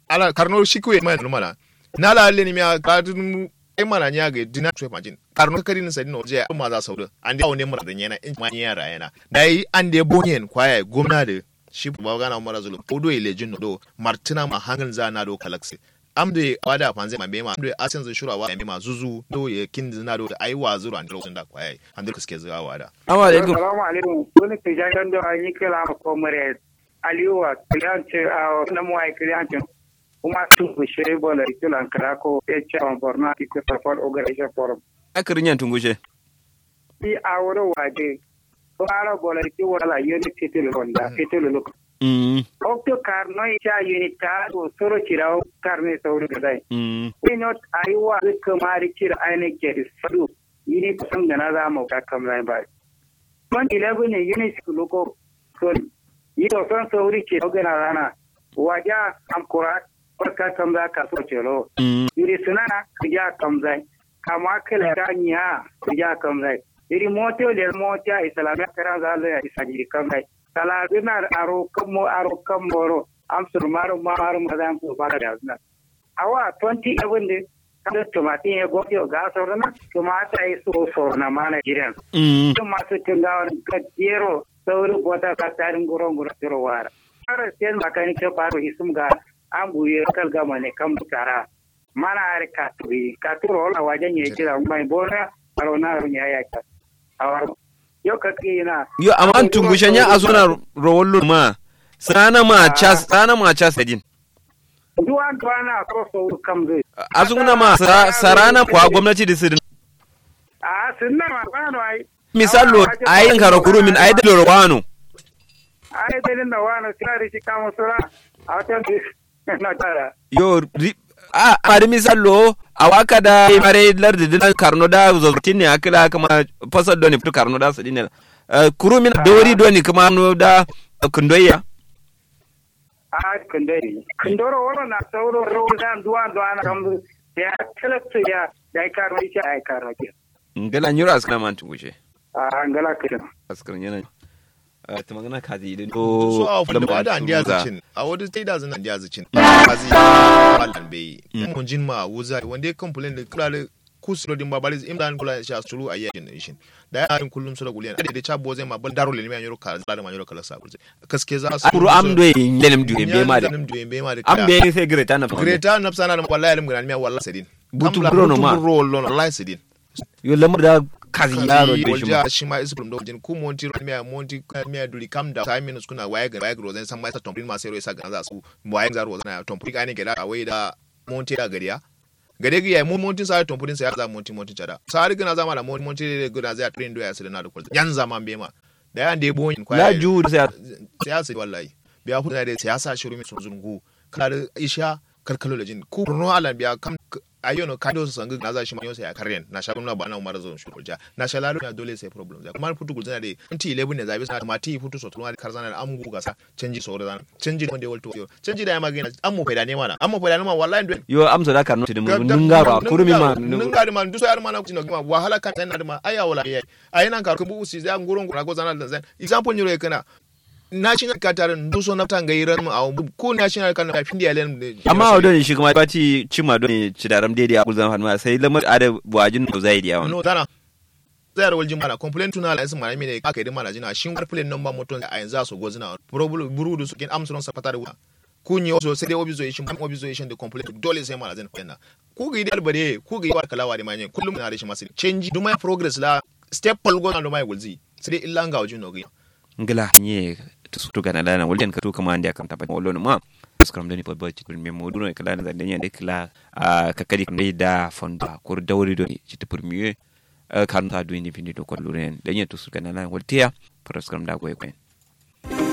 ala karno shikwe ma numana na la le ni mi ka dun ai mana nya ga dina twe majin karno kari ni sadin oje ma za sauda an da ne mura da yana in ma nya ra yana dai an da bonyen kwaya gomna da shi ba gana mara zulu ko do ile jin do martina ma hangan za na do kalaksi amde wada fanze ma bema amde asen zin shura wa bema zuzu do ye kin zina do ai wa zuru an lokacin da kwaya an da suke zuwa wada Assalamu alaikum. Assalamu alaikum. Wani tijayen da an yi kila ma komare Aliyu kiliyanci a na mu ai kiliyanci kuma tun ku shiri bola kilan karako ya ce wa Borno ki ku support organization forum. Akirin yan tungushe. Bi a wurin waje ko ara bola ki wala yoni titil ronda titil luk. Mm. Okto karno ya yoni ta ko soro kirawo karne sauri gadai. Mm. Pinot aiwa kamari kira aine ke sadu yini kusan da na za mu ga kamar ba. Man 11 ne yini loko son yiɗo ton sowri ce ogena rana waja am kurat barka kam za ka so celo Mm. iri sunana kija kam zai kama kala ta nya kija kam zai iri moto le mota islamia kara za le isajiri kam zai kala bina aro kamo aro kamoro am sur maro maro mazam ko bara da zna awa 20 abunde kada tomati e goyo ga sorna tomata e so sorna mana jiran Mm. masu tungawa ga jero sauri bota ka tarin guron guron tiro wara ara sen makani ke faru isum ga an buye kal gama ne kan butara mana are ka turi ka turo la wajen ye kira mai bona aro na aro nya ya ka awar yo ka kina Yo amma an tungushe nya a suna rawallo ma. Sana ma chas sana ma chas din. duwan duwana ko so kam zai A suna ma sa- sarana kwa gwamnati da sidin. a sunna ma kwano ai Misalo ayin karakuru min ayi da lorwano. ai dalin da wani tsari shi kama sura a wata na tara Yo ri- a mari misalo a waka da mare lardi dinan karno da zotin ne akila kama fasar doni fitu karno da su dinne. Kuru min dori doni kuma no da kundoya. a kundari kundoro woro na sauro rodan duwan duwan kam ya kalakta ya ya karo ita ya karo ke Ngala nyura askana man tungushe. a angala kiran Askarin yana. Ta magana kazi idan. so a wani ba da andiya Za. zacin a wani sai da zan andiya zacin kazi balan bai mun jin ma wuza wanda ya complain da kula da kusuro din babali in da kula shi asuru a yayin nation da ya yin kullum sura guliyan da da chabo zai ma ban daro le mai yoro ka da ma yoro kala sa kurze kaske za su Kuru amdo yin yenem du yembe ma da. nim du yembe ma da Ambe sai greta na fa. greta nafsa na wallahi lim gran mi wallahi sedin Butu buro no ma. buro lo wallahi sedin Yo lamar da kazi yaro da shi ma. walja shi ma isu do jin ku monti mi monti mi duli kam da time minutes kuna waye ga waye ga rozan san mai sa tompin ma sai ro sa ga za su waye ga rozan ya tompin ga ne ga da wai da monti da gariya gade ga ya mu monti sa tompin sa ya za monti monti cada sa har gina zama da monti monti da ga za train do ya sai na da kulta yan zama be ma da yan da bo yin La ju sai siyasa wallahi biya ku da siyasa shiru mi sun zungu kar isha kalkalo da jin ku no ala biya kam ayono kado su sangu na za shi ma yosa ya karren na sha na ba na umar zon shuru ja na sha lalu ya dole sai problem ja kuma futu gulzana da anti 11 ne zabi sana mati futu so tuma karzana da amu gasa canji so da canji wanda ya walto canji da ya magana amu faida ne mana amu faida ne ma wallahi ndo yo amsa da karno tidin mun nunga ba kurmi ma nunga da man duso yar mana kutino ma wahala kan tan da ma aya wala yayi ayina ka kubu usi za ngurun gura go zana da zan example nyoro kana national qatar nduso na tanga iran mu awu ko national kan ka findi alen amma wadon shi kuma bati cima don ci daram daidai a gulzan hanma sai lamar ada wajin da zai diya no dana zayar waljin mana complaint tuna la isma ne aka yi mana jina shin war plane number moton a yanzu so gozina probably burudu su kin amsuron sa fatar wa kunyi wasu sai dai obization obization da complaint dole sai mana zan fenna ku ga idal bare ku ga yawar kalawa da manye kullum na da shi masu change dumai progress la step palgo na dumai gulzi sai dai illa ga wajin nogi ngila nye to gana dana walden ka to kama andi akam tapa wallo ma skram dani pa bati kul memo duno kala na zande nyande kala ka kadi kam da fonda kur dawri do ci te premier kan ta do indi findi do ko luren danya to su gana na waltia para skram da goy kwen